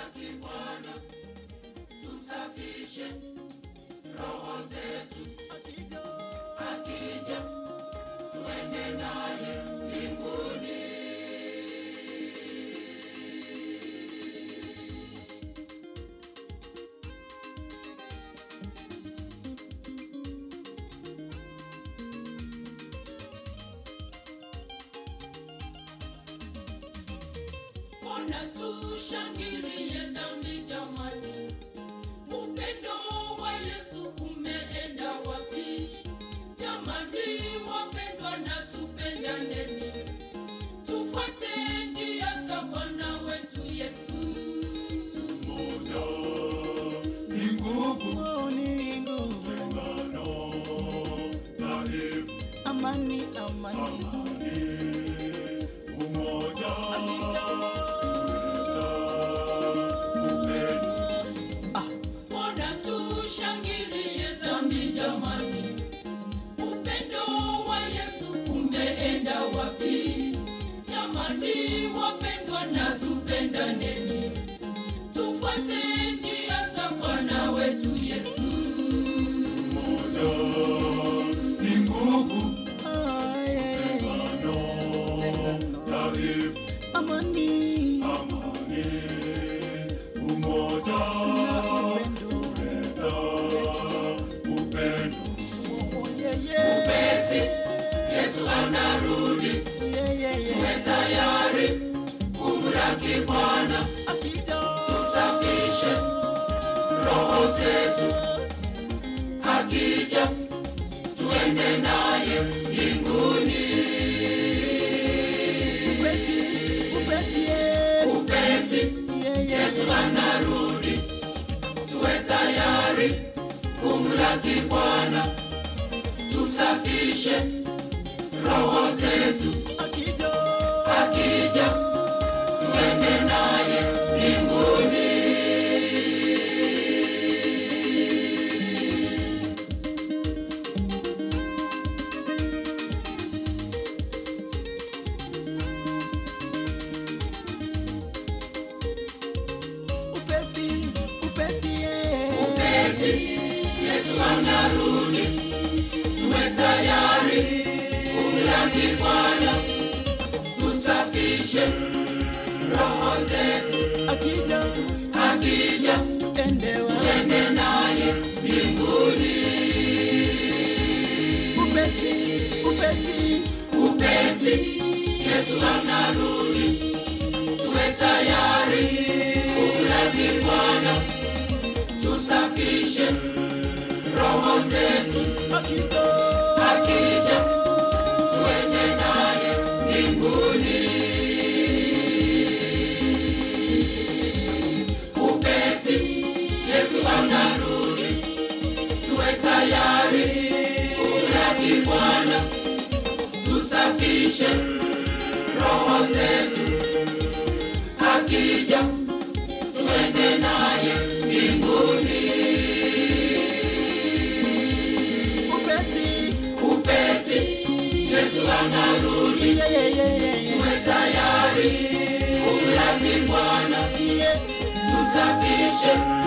kumlaki Bwana, tusafishe roho zetu, akija tuende naye mbinguni. Ona tushangilie dhambi jamani, upendo wa Yesu umeenda wapi? Jamani wapendwa, na tupendaneni, tufuate njia za Bwana wetu Yesu. Umoja ni nguvu, Oh, ni nguvu. tengano dhaifu. Amani, amani. Amani, umoja huleta upendo. Ona tushangilie dhambi jamani, upendo wa Yesu umeenda wapi? Jamani wapendwa, na tupendaneni, tufuate njia za Bwana wetu Yesu. Umoja ni nguvu, Ah, yeah. tengano dhaifu. Amani. Amani, umoja huleta upendo. Oh, yeah, yeah. Basi Yesu anarudi, Yeah, yeah, yeah. tuwe tayari kumlaki Bwana, Akija. tusafishe roho zetu, akija tuende naye mbinguni. Upesi, upesi, yeah. Upesi Yeah, yeah. Yesu anarudi, tuwe tayari kumlaki Bwana, tusafishe roho zetu, Akija. akija tuende naye mbinguni. Upesi, upesi, yeah. Upesi Yesu anarudi, tuwe tayari kumlaki Bwana, tusafishe roho zetu, Akija. akija Endewa. tuende naye mbinguni. Upesi, upesi. Upesi Yesu anarudi, tuwe tayari kumlaki Bwana, tusafishe roho zetu, Akija. akija tuende naye mbinguni. Upesi Yesu anarudi, tuwe tayari kumlaki Bwana, tusafishe roho zetu, akija tuende naye mbinguni. Upesi. Upesi Yesu anarudi, Yeah, yeah, yeah, yeah, yeah. tuwe tayari kumlaki Bwana, Yeah. tusafishe